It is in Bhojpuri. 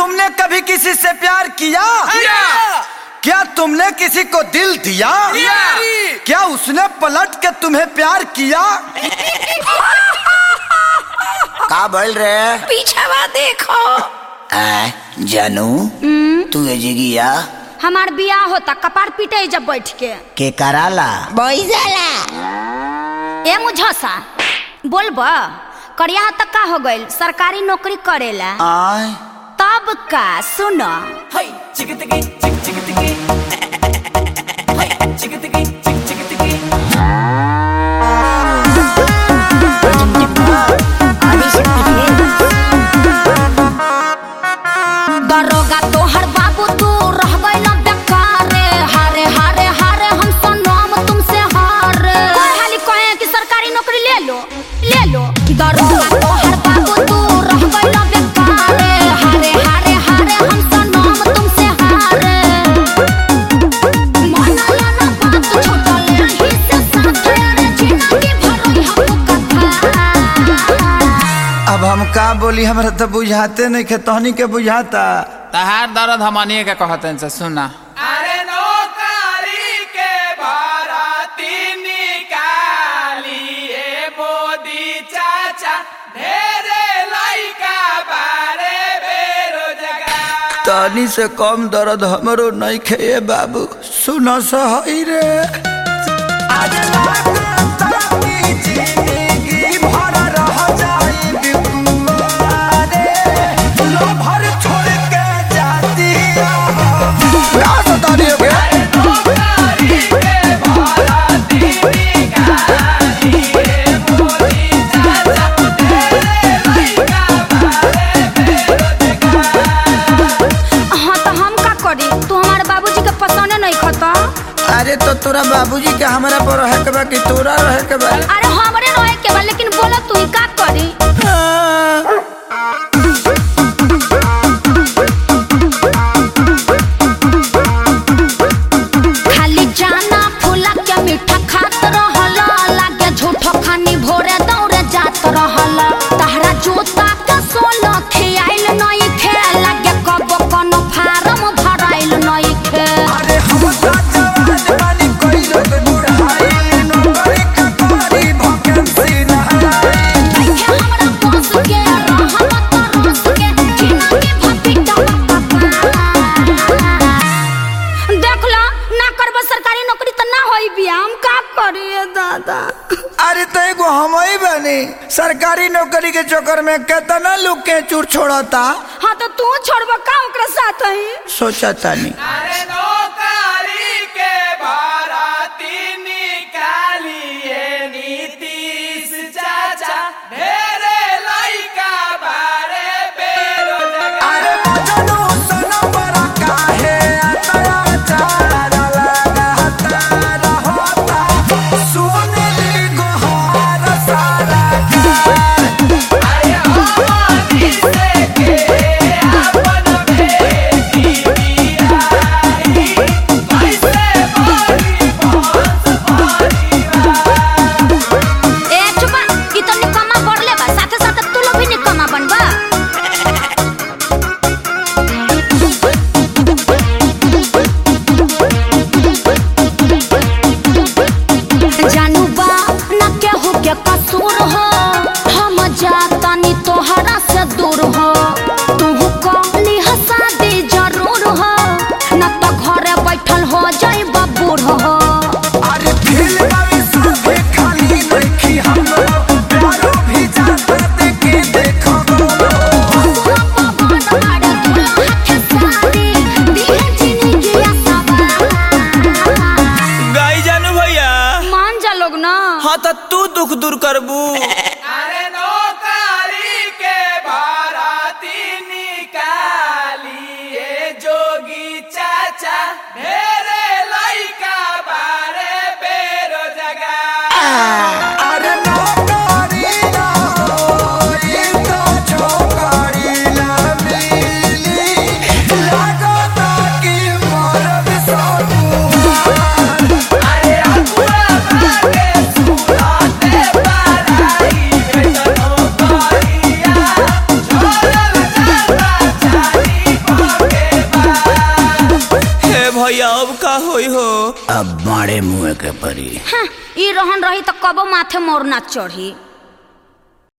तुमने कभी किसी से प्यार किया क्या तुमने किसी को दिल दिया क्या उसने पलट के तुम्हें प्यार किया का बोल रहे पीछावा देखो आ, जानू तू एजिगिया हमार बियाह होता कपार पीटे जब बैठ के के कराला बैजला ए मुझसा बोलब करिया तक का हो गइल सरकारी नौकरी करेला आय तब का सुन दरोगा तोहर बाबू तू रह गइल बेकारे हारे हारे हारे हम सनम तुमसे हारे कोई हाली कहे कि सरकारी नौकरी ले लो ले लो दरोगा तोहर बाबू तू रह गइल बेकारे हारे हारे हारे हम सनम तुमसे हारे मनला ना बात छोटले ही से साथे रे जिंदगी भरोई हम कथा अब हम का बोली हमरा तो बुझाते नहीं खे तहनी के बुझाता तहार दर्द हमनिए के कहतन से सुना अरे नौकरी के भरती निकालिए मोदी चाचा ढेरे लइका बारे बेरोजगार तहनी से कम दर्द हमरो नहीं खे बाबू सुनो सही रे हाँ तो हम का करी तू हमारे बाबूजी के पसंद नहीं खता अरे तो तोरा बाबूजी के हमरा पर रहे के बा कि तोरा रहे के बा अरे हमरे रहे के बा लेकिन बोला तू ही का करी खाली जाना फूला के मीठा खात रहला लागे झूठो खानी भोरे दौड़े जात रहला तहरा जोता के सोना खियाइल नहीं खे लागे कबो कोनो फार्म भराइल नहीं खे अरे हम का जवान बानी कोई लोग बुढ़ाई नौकरी का करी वैकेंसी ना देखे हमरा पास के रहमत रस के जिंदगी भपिटा देख लो ना करब सरकारी नौकरी तो ना होई बिया हम का करिए दादा अरे तो एगो हम ही बनी सरकारी नौकरी के चक्कर में कितना लोग के चूर छोड़ता हाँ तो तू छोड़ब का ओकरा साथ ही सोचा तानी अरे नौकरी के भरती निकालिए नीतीश चाचा ढेरे लइका बारे बेरोजगार अरे मजनू सनम बड़ा काहे अत्याचार लगाता रहता सुनली गोहार सारा अरे हमनी से के अपन बेटी बियाही होई हो अब मारे मुँह के परी हाँ, ई रहन रही तो कबो माथे मोर ना चढ़ी